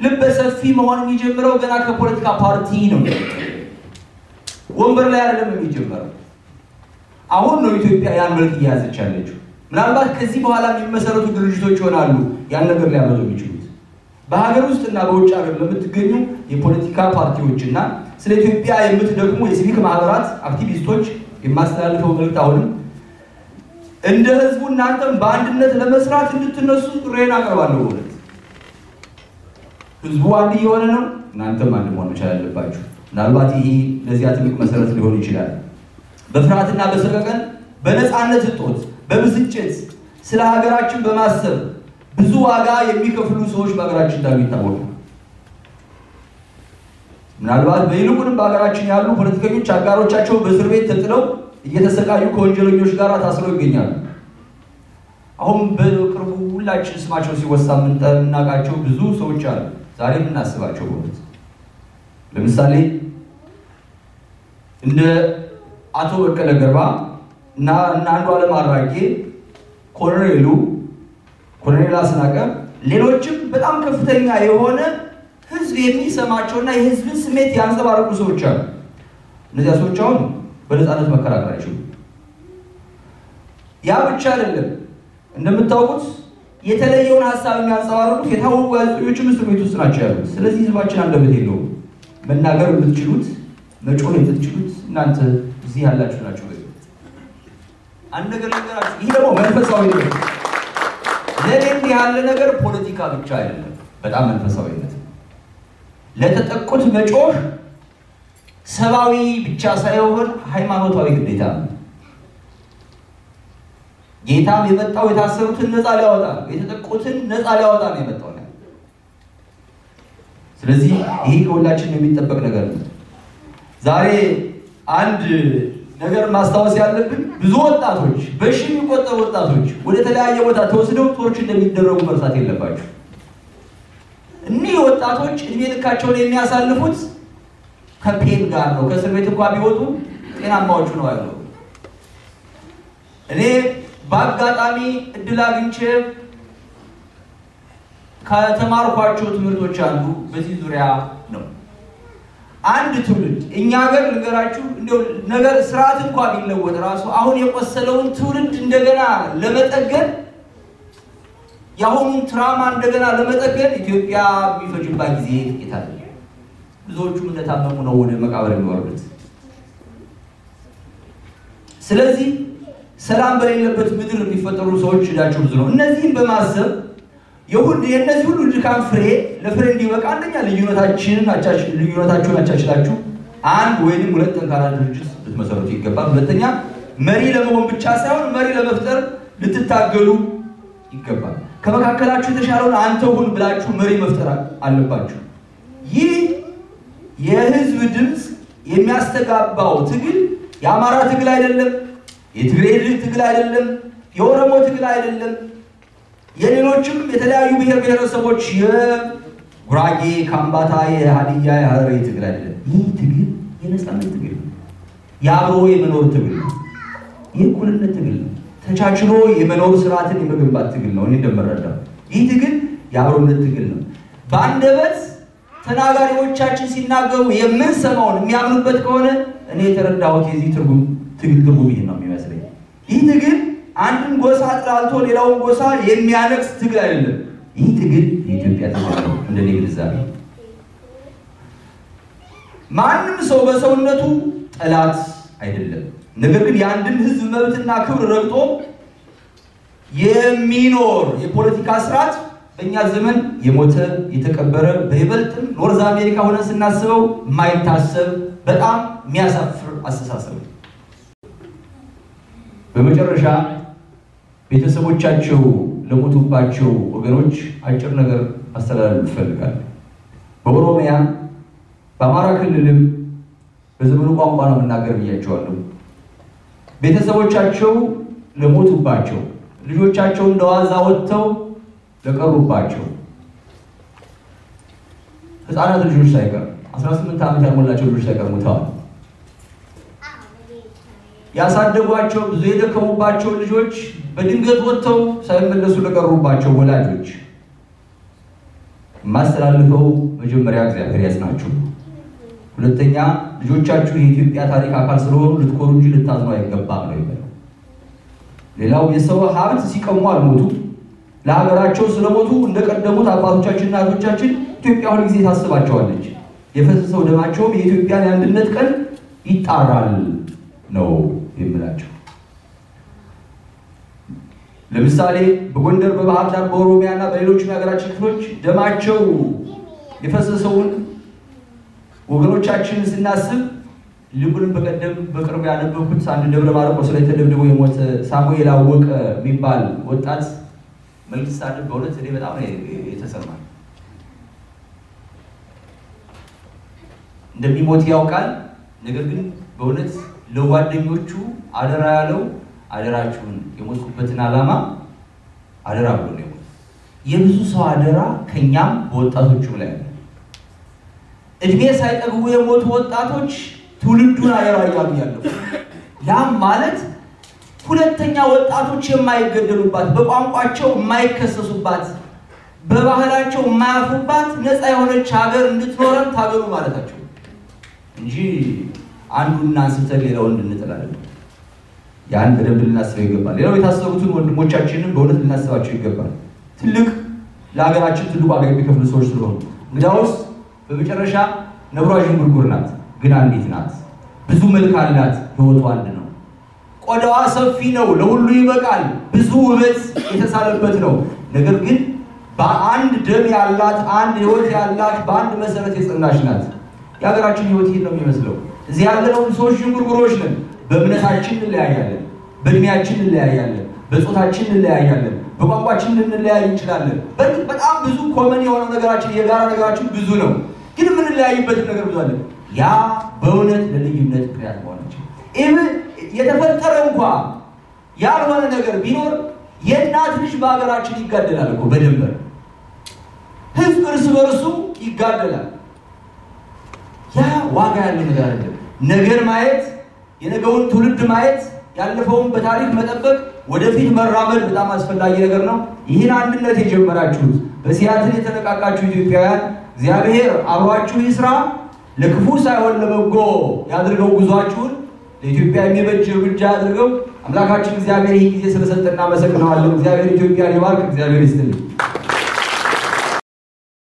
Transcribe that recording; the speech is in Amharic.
ልበ ሰፊ መሆን የሚጀምረው ገና ከፖለቲካ ፓርቲ ነው። ወንበር ላይ አይደለም የሚጀምረው። አሁን ነው ኢትዮጵያ ያን መልክ እየያዘች ያለችው። ምናልባት ከዚህ በኋላ የሚመሰረቱ ድርጅቶች ይሆናሉ ያን ነገር ሊያመጡ የሚችሉት። በሀገር ውስጥ እና በውጭ ሀገር ለምትገኙ የፖለቲካ ፓርቲዎች እና ስለ ኢትዮጵያ የምትደግሙ የሲቪክ ማህበራት አክቲቪስቶች የማስተላልፈው መልዕክት አሁንም እንደ ህዝቡ እናንተም በአንድነት ለመስራት እንድትነሱ ጥሬን አቀርባለሁ። እውነት ህዝቡ አንድ እየሆነ ነው። እናንተም አንድ መሆን መቻል አለባችሁ። ምናልባት ይሄ ለዚያ ትልቅ መሰረት ሊሆን ይችላል። በፍርሃትና በሰቀቀን በነፃነት እጦት በብስጭት ስለ ሀገራችን በማሰብ ብዙ ዋጋ የሚከፍሉ ሰዎች በሀገራችን እንዳሉ ይታወቃል። ምናልባት በይልቁንም በሀገራችን ያሉ ፖለቲከኞች አጋሮቻቸው በእስር ቤት ተጥለው እየተሰቃዩ ከወንጀለኞች ጋር ታስረው ይገኛሉ። አሁን በቅርቡ ሁላችን ስማቸው ሲወሳ የምናውቃቸው ብዙ ሰዎች አሉ። ዛሬ የምናስባቸው በእውነት ለምሳሌ እንደ አቶ በቀለ ገርባ እና እና አንዱዓለም አራጌ፣ ኮሎኔሉ ኮሎኔል አስናቀ፣ ሌሎችም በጣም ከፍተኛ የሆነ ህዝብ የሚሰማቸውና የህዝብን ስሜት ያንጸባረቁ ሰዎች አሉ። እነዚያ ሰዎች አሁን በነፃነት መከራከር አይችሉም። ያ ብቻ አይደለም። እንደምታውቁት የተለየውን ሀሳብ የሚያንጸባርቁት የታወቁ ጋዜጠኞችም እስር ቤት ውስጥ ናቸው ያሉት። ስለዚህ ህዝባችን አንደበት የለውም። መናገር የምትችሉት መጮህ የምትችሉት እናንተ እዚህ ያላችሁ ናቸው። አንድ ነገር ነገራችሁ። ይህ ደግሞ መንፈሳዊ ነገር ለእኔ እንዲህ ያለ ነገር ፖለቲካ ብቻ አይደለም፣ በጣም መንፈሳዊነት ነው። ለተጠቁት መጮህ ሰብአዊ ብቻ ሳይሆን ሃይማኖታዊ ግዴታ ነው። ጌታም የመጣው የታሰሩትን ነፃ ሊያወጣ ነው። የተጠቁትን ነፃ ሊያወጣ ነው የመጣው። ስለዚህ ይህ ከሁላችን የሚጠበቅ ነገር ነው። ዛሬ አንድ ነገር ማስታወስ ያለብን ብዙ ወጣቶች በሺ የሚቆጠሩ ወጣቶች ወደ ተለያየ ቦታ ተወስደው ቶርች እንደሚደረጉ መርሳት የለባቸው። እኒህ ወጣቶች እድሜ ልካቸውን የሚያሳልፉት ከፔን ጋር ነው። ከእስር ቤት እንኳ ቢወጡ ጤናማዎቹ ነው ያለው። እኔ በአጋጣሚ እድል አግኝቼ ከተማርኳቸው ትምህርቶች አንዱ በዚህ ዙሪያ ነው። አንድ ትውልድ እኛ ሀገር ልንገራችሁ፣ እንዲያው ነገር ስርዓት እንኳ ቢለወጥ ራሱ አሁን የቆሰለውን ትውልድ እንደገና ለመጠገን የአሁኑን ትራማ እንደገና ለመጠገን ኢትዮጵያ የሚፈጅባት ጊዜ ጥቂት አለ። ብዙዎቹም እንደታመሙ ነው ወደ መቃብር የሚወርዱት። ስለዚህ ሰላም በሌለበት ምድር የሚፈጠሩ ሰዎች እዳቸው ብዙ ነው። እነዚህም በማሰብ የሁሉ የእነዚህ ሁሉ ድካም ፍሬ ለፍሬ እንዲበቃ አንደኛ ልዩነታችንን ልዩነታችሁን አቻችላችሁ አንድ ወይንም ሁለት ጠንካራ ድርጅት ልትመሰረቱ ይገባል። ሁለተኛ መሪ ለመሆን ብቻ ሳይሆን መሪ ለመፍጠር ልትታገሉ ይገባል። ከመካከላችሁ የተሻለውን አንተ ሁን ብላችሁ መሪ መፍጠር አለባችሁ። ይህ የህዝብ ድምፅ የሚያስተጋባው ትግል የአማራ ትግል አይደለም፣ የትግሬ ትግል አይደለም፣ የኦሮሞ ትግል አይደለም የሌሎችም የተለያዩ ብሔር ብሔረሰቦች የጉራጌ፣ ካምባታ፣ የሀዲያ፣ የሀረሪ ትግል አይደለም። ይህ ትግል የነፃነት ትግል ነው። የአብሮ የመኖር ትግል ነው። የእኩልነት ትግል ነው። ተቻችሎ የመኖር ስርዓትን የመገንባት ትግል ነው። እኔ እንደምረዳው ይህ ትግል የአብሮነት ትግል ነው። በአንደበት ተናጋሪዎቻችን ሲናገሩ የምንሰማውን የሚያምኑበት ከሆነ እኔ የተረዳሁት የዚህ ትርጉም ትግል ትርጉም ይህ ነው የሚመስለኝ። ይህ ትግል አንድን ጎሳ አጥላልቶ ሌላውን ጎሳ የሚያነቅስ ትግል አይደለም። ይህ ትግል የኢትዮጵያ ትግል ነው። እንደኔ ግንዛቤ ማንም ሰው በሰውነቱ ጠላት አይደለም። ነገር ግን የአንድን ሕዝብ መብትና ክብር ረግጦ የሚኖር የፖለቲካ ስርዓት በእኛ ዘመን የሞተ የተቀበረ፣ በይበልጥም ኖርዝ አሜሪካ ሆነን ስናስበው የማይታሰብ በጣም የሚያሳፍር አስተሳሰብ ነው። በመጨረሻ ቤተሰቦቻቸው ለሞቱባቸው ወገኖች አጭር ነገር ማስተላለፍ ይፈልጋል። በኦሮሚያ በአማራ ክልልም በዘመኑ ቋንቋ ነው የምናገር ብያቸዋለሁ። ቤተሰቦቻቸው ለሞቱባቸው ልጆቻቸው እንደዋዛ ወጥተው ለቀሩባቸው ህፃናት ልጆች ሳይቀር 18 ዓመት ያልሞላቸው ልጆች ሳይቀር ሞተዋል። ያሳደጓቸው ብዙ የደከሙባቸው ልጆች በድንገት ወጥተው ሳይመለሱ ለቀሩባቸው ወላጆች የማስተላልፈው መጀመሪያ እግዚአብሔር ያጽናችሁ፣ ሁለተኛ ልጆቻችሁ የኢትዮጵያ ታሪክ አካል ስለሆኑ ልትኮሩ እንጂ ልታዝኑ አይገባም ነው የሚለው። ሌላው የሰው ሀብት ሲቀሙ አልሞቱ፣ ለሀገራቸው ስለሞቱ እንደቀደሙት አባቶቻችን እናቶቻችን ኢትዮጵያ ሁል ጊዜ ታስባቸዋለች። የፈሰሰው ደማቸውም የኢትዮጵያን የአንድነት ቀን ይጣራል ነው የምላቸው። ለምሳሌ በጎንደር፣ በባህር ዳር፣ በኦሮሚያ እና በሌሎችም የሀገራችን ክፍሎች ደማቸው የፈሰሰውን ወገኖቻችንን ስናስብ ልቡንም በቀደም በቅርብ ያነበብኩት አንድ ደብረ ማርቆስ ላይ ተደብድቦ የሞተ ሳሙኤል አወቀ የሚባል ወጣት መልዕክት ሳነብ በእውነት እኔ በጣም ነው የተሰማኝ። እንደሚሞት ያውቃል። ነገር ግን በእውነት ለጓደኞቹ አደራ ያለው አደራችሁን የሞትኩበትን ዓላማ አደራ ብሎ ነው የሞት። የብዙ ሰው አደራ ከኛም በወጣቶቹም ላይ ነው። እድሜ ሳይጠግቡ የሞቱ ወጣቶች ትውልዱን አደራ እያሉ ያለው ያም ማለት ሁለተኛ ወጣቶች የማይገደሉባት፣ በቋንቋቸው የማይከሰሱባት፣ በባህላቸው የማያፍሩባት ነፃ የሆነች ሀገር እንድትኖረን ታገሉ ማለታቸው እንጂ አንዱን አንስተን ሌላውን እንድንጥላለን። ያን በደንብ ልናስበው ይገባል። ሌላው የታሰሩትን ወንድሞቻችንን በእውነት ልናስባቸው ይገባል። ትልቅ ለሀገራችን ትልቁ ዋጋ የሚከፍሉ ሰዎች ስለሆኑ እንግዳውስ በመጨረሻ ነብሯ ዥንጉርጉር ናት፣ ግን አንዲት ናት። ብዙ መልክ አላት፣ ህይወቱ አንድ ነው። ቆዳዋ ሰፊ ነው፣ ለሁሉ ይበቃል። ብዙ ውበት የተሳለበት ነው። ነገር ግን በአንድ ደም ያላት አንድ ህይወት ያላት በአንድ መሰረት የጸናች ናት። የሀገራችን ህይወት ይህ ነው የሚመስለው። እዚህ ያለነው ሰዎች ዥንጉርጉሮች ነን። በእምነታችን እንለያያለን፣ በእድሜያችን እንለያያለን፣ በጾታችን እንለያያለን፣ በቋንቋችን ልንለያይ እንችላለን። በእርግጥ በጣም ብዙ ኮመን የሆነው ነገራችን የጋራ ነገራችን ብዙ ነው፣ ግን የምንለያይበትን ነገር ብዙ አለ። ያ በእውነት ለልዩነት ምክንያት መሆናችን ይህ የተፈጠረ እንኳ ያልሆነ ነገር ቢኖር የእናት ልጅ በሀገራችን ይጋደላል እኮ በድንበር ህዝብ እርስ በርሱ ይጋደላል። ያ ዋጋ ያለው ነገር አለ። ነገር ማየት የነገውን ትውልድ ማየት ያለፈውን በታሪክ መጠበቅ ወደፊት መራመድ በጣም አስፈላጊ ነገር ነው። ይህን አንድነት የጀመራችሁት በሲያትል የተነቃቃችሁ ኢትዮጵያውያን እግዚአብሔር አብሯችሁ ይስራ። ለክፉ ሳይሆን ለበጎ ያድርገው ጉዟችሁን ለኢትዮጵያ የሚበጅ እርምጃ አድርገው። አምላካችን እግዚአብሔር ይህ ጊዜ ስለሰጠ እናመሰግነዋለን። እግዚአብሔር ኢትዮጵያን ይባርክ። እግዚአብሔር ይስጥልኝ።